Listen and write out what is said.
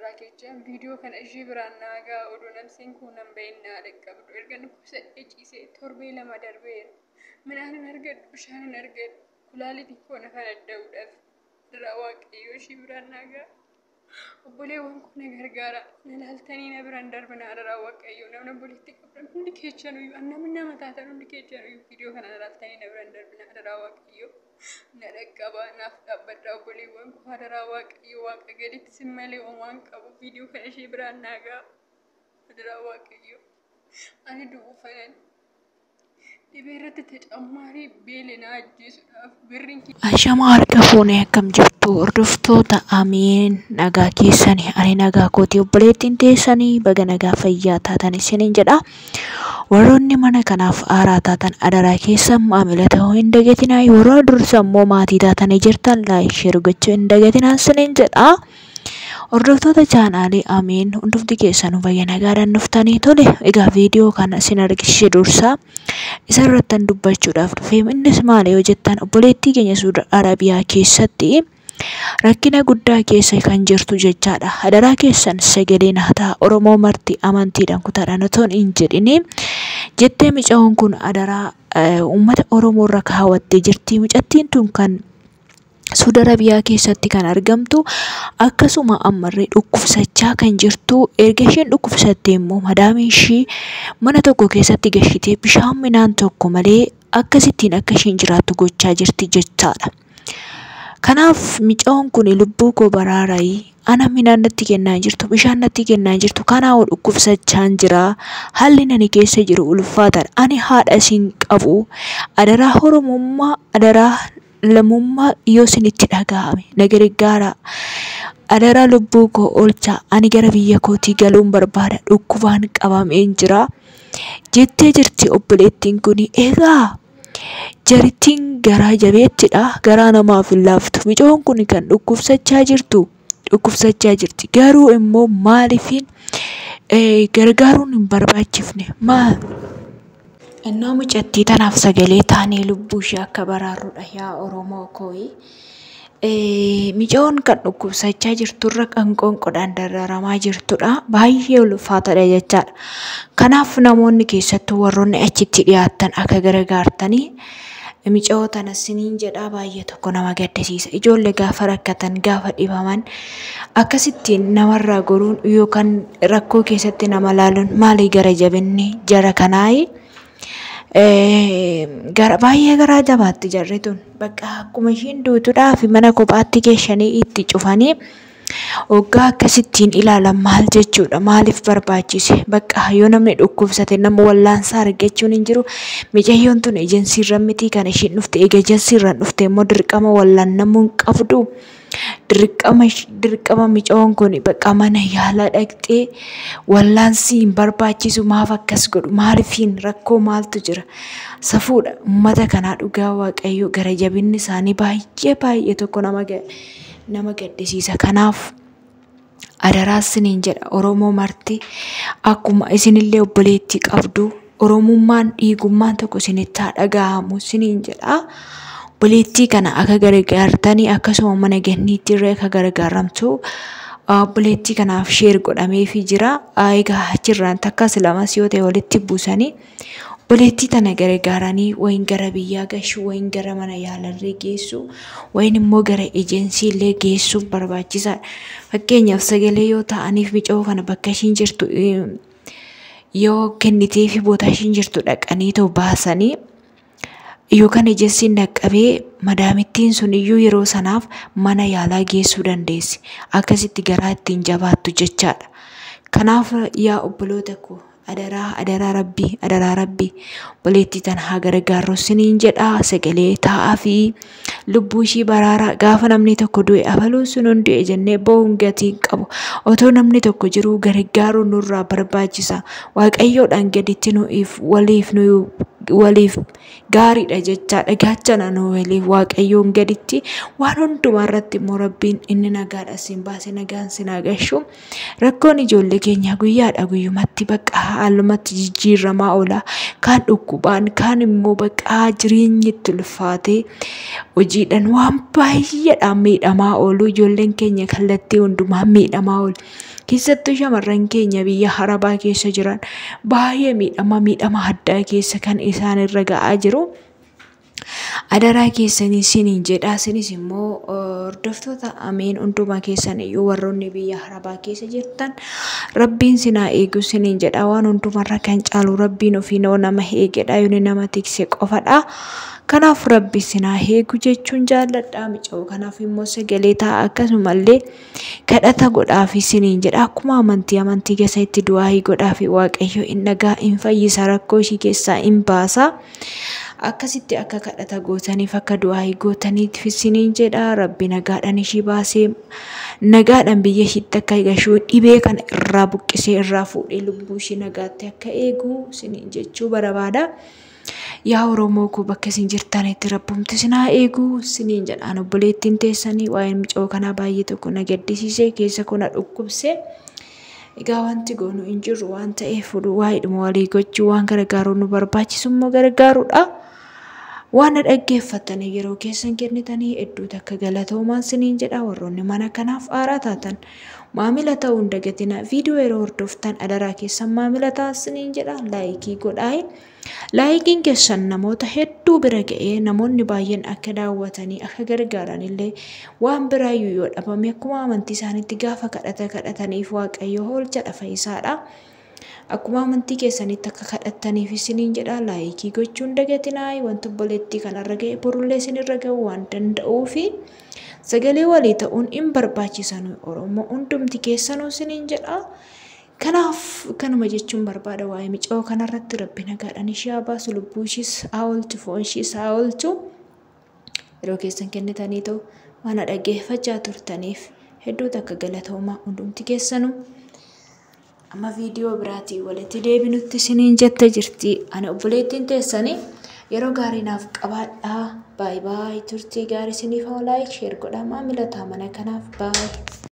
adaraa keechaan viidiyoo kana ishee biraan naagaa oduu namsiin kun nan ba'innaa dhaqqabdu erga dhukkubsadhee ciisee torbee lama darbeera midhaan hin argadhu bishaan hin argadhu kulaalitiin koo na fanadda'uudhaaf adaraa waaqayyoo ishee biraan naagaa obboleewwan kun na gargaara na laaltanii na biraan darbina adaraa waaqayyoo namni obboleetti qabdan hundi keechan uyyuu namni nama taatan hundi keechan uyyuu viidiyoo kana na laaltanii na biraan darbina adaraa waaqayyoo. na dhaqqaba naaf dhaabbadha obboleewwan koo adaraa waaqayyo waaqa gaditti sin malee waan qabu viidiyoo kana ishee biraan naagaa adaraa waaqayyo ani du'uufanan dhibee irratti tacammaarii beela na ajjeesuudhaaf birriin Ashamaa harka fuunee akkam jirtu hordoftoota amiin nagaa keessanii ani nagaa kooti obboleettiin teessanii baga nagaa fayyaa taatan isiniin jedha. Warroonni mana kanaaf aaraa taatan adaraa keessa maamila ta'uu hin dagatinaa yeroo dursa immoo maatii taatanii jirtan laayik sheer gochuu hin dagatinaa isiniin jedha. Hordoftoota chaanaalii amiin hundufti keessanuu bayya nagaadhaan dhuftanii tole egaa viidiyoo kana isin argisiise dursaa isa irrattan dubbachuudhaaf dhufee innis maali yoo jettan obboleettii keenya Suudi Arabiyaa keessatti rakkina guddaa keessa kan jirtu jechaadha. Adaraa keessan sagaleen haa ta'a Oromoo marti amantiidhaan kutaadhaan otoo hin jedhini jettee mucaan kun adaraa uummata Oromoo irra kaawwattee jirti. Mucattiin tun kan Suudi Arabiyaa keessatti kan argamtu akkasuma ammarree dhukkubsachaa kan jirtu erga isheen dhukkubsatte immoo madaamiin ishii mana tokko keessatti gashitee bishaan midhaan tokko malee akkasittiin akka isheen jiraattu gochaa jirti jechaadha. Kanaaf mucaan kun lubbuu koo baraarai ana midhaan natti kennaa jirtu bishaan natti kennaa jirtu kanaa dhukkubsachaan jira haalli nani keessa jiru ulfaataadha ani haadha isin qabu adaraa oromummaa adaraa lammummaa yoo isinitti dhaga'ame na gargaara adaraa lubbuu koo oolchaa ani gara biyya kootii galuun barbaada dhukkubaan qabameen jira jettee jirti obboleettiin kun egaa jarittiin garaa jabeettidha garaa namaaf hin laaftu mucaan kun kan dhukkubsachaa jirtu dhukkubsachaa jirti garuu immoo maaliifin gargaaruun hin barbaachifne maal Innaa mucattii tanaaf sagalee taanee lubbuu ishee akka baraarudha yaa Oromoo kooyi. Mucaan kan dhukkubsachaa jirturra kan qoonqodhaan dararamaa jirtudha. Baay'ee ulfaataadha jechaadha. Kanaaf namoonni keessattuu warroonni achitti dhiyaattan akka gargaartanii mucaa tana siniin jedhaa baay'ee tokko nama gaddisiisa. Ijoollee gaafa rakkatan gaafa dhibaman akkasittiin namarraa goruun yookaan rakkoo keessatti nama laaluun maalii gara jabinni jara kanaayi. gara baay'ee garaa jabaatti jarri tun bakka akkuma ishiin duutudhaa fi mana kophaatti geeshanii itti cufanii waggaa akkasittiin ilaalan maal jechuudha maaliif barbaachise bakka yoo namni dhukkubsate nama wallaansaa argachuun hin jiru micayyoon tun ejensiirra miti kan ishiin dhufte eega ejensiirra dhufte immoo dirqama wallaannamuu hin qabdu dirqama dirqama micoon kun bakka mana yaalaa dhaqxee wallaansi hin barbaachisu maaf akkas godhu maalifiin rakkoo maaltu jira safuudha ummata kanaa dhugaa waaqayyo gara jabinni isaanii baay'ee baay'ee tokko nama nama gaddisiisa kanaaf adaraa isiniin jedha oromoo marti akkuma isinillee obboleettii qabdu oromummaan dhiigummaan tokko isinitti haa dhaga'amu isiniin jedha. obboleettii kana akka gargaartanii akkasuma mana ganniitti irra akka gargaaramtu obboleettii kanaaf sheer godhameefii jira. Egaa achirraan takkas lamas yoo ta'e walitti buusanii obboleettii tana gargaaranii wayin gara biyyaa gashu wayin gara mana yaalarree geessu wayin immoo gara ejensiillee geessuuf barbaachisaadha. Fakkeenyaaf sagalee yoo ta'aniif micoo kana bakka ishiin jirtu yoo kennitee fi boota ishiin jirtu dhaqanii ta'u baasanii yookaan ejensiin dhaqqabee madaamittiin sun iyyuu yeroo sanaaf mana yaalaa geessuu dandeessi. Akkasitti garaa ittiin jabaattu jechaadha. Kanaaf yaa obboloota koo adaraa adaraa rabbii adaraa rabbii obboleettii tana haa gargaarru siniin jedhaa sagalee taa'aa fi lubbuu ishii baraaraa gaafa namni tokko du'e abaluu sun hundee jennee bo'uun gatii qabu otoo namni tokko jiruu gargaaruu nurraa barbaachisa waaqayyoodhaan gaditti nuuf waliif nu waliif gaariidha jechaadha gaachana nu waliif waaqayyoon gaditti waan hundumaa irratti immoo rabbiin inni nagaadha siin baase nagaan siin agashu rakkoon ijoollee keenyaa guyyaadha guyyumatti bakka haalumatti jijjiiramaa oola. Kaan dhukkubaan kaan immoo bakka jireenyi itti ulfaatee hojiidhaan waan baay'eedhaan miidhamaa oolu ijoolleen keenya kallattii hundumaan miidhamaa oolu. Keessattuu shamarran keenya biyya harabaa keessa jiran baay'ee miidhama miidhama addaa keessa kan isaan irra ga'aa jiru. Adaraa keessanii isiniin jedha isinis immoo hordoftoota ameen hundumaa keessan iyyuu warroonni biyya harabaa keessa jirtan rabbiin sinaa eegu isiniin jedha waan hundumarra kan caalu rabbiin ofiin nama eegedha yooni nama tikse qofadha. Kanaaf rabbi sinaa eegu jechuun jaalladha mica'u kanaaf immoo sagalee ta'a akkasumallee kadhata godhaafi isiniin jedha akkuma amantii amantii keessa itti du'aa godhaafi waaqayyo hin dhagaa hin fayyisa rakkoo ishii keessaa hin baasa. akkasitti akka kadhata gootaniif akka du'aa gootaniif isiniin jedha rabbi nagaadhaan ishii baasee nagaadhaan biyya ishiitti akka gashuu dhibee kana irraa buqqisee irraa fuudhee lubbuu ishii nagaatti akka eegu isiniin jechuu barbaada. Yaa Oromoo koo bakka isin jirtanitti rabbumti sinaa eegu isiniin jedhaan obboleettiin teessanii waa'een micoo kanaa baay'ee tokko na gaddisiisee keessa kuna dhukkubsee. Egaa wanti goonu hin jirru waan ta'eef waa'eedhuma walii gochuu waan gargaaruu nu barbaachisu immoo gargaaruudha. Waan na dhaggeeffatanii yeroo keessan kennitanii hedduu takka galatoomaa isiniin jedha warroonni mana kanaaf aaraa taatan maamila ta'uu hin dagatina viidiyoo yeroo hordoftan adaraa keessan maamila ta'a isiniin jedha laayikii godhaa. Laayikiin keessan namoota hedduu bira ga'ee namoonni baay'een akka daawwatanii akka gargaaran illee waan biraayyuu yoo dhabame akkuma amantii isaaniitti gaafa kadhata kadhataniif waaqayyo oolcha fayyisaadha. Akkuma amantii keessanitti akka kadhattaniif isiniin jedha laayikii gochuun dagatinaa wanti obboleettii kanarra ga'e borullee isinirra ga'uu waan danda'uufi sagalee walii ta'uun hin barbaachisan Oromoo hundumti keessanuu isiniin jedha. Kanaaf kanuma jechuun barbaada waa'ee micoo kanarratti rabbi nagaadhaan ishee haa baasu lubbuu ishiis haa oolchu foon ishiis haa oolchu yeroo keessan kennitanii ta'u waan dhaggeeffachaa turtaniif hedduu takka galatoomaa hundumti keessanuu. Amma viidiyoo biraatii walitti deebinutti isiniin jette jirti ani obboleettiin teessanii yeroo gaarii naaf qabaadhaa baay'ee baay'ee turtii gaarii isiniif haa laayik sheer godhaa maamila ta'a mana kanaaf baay'ee.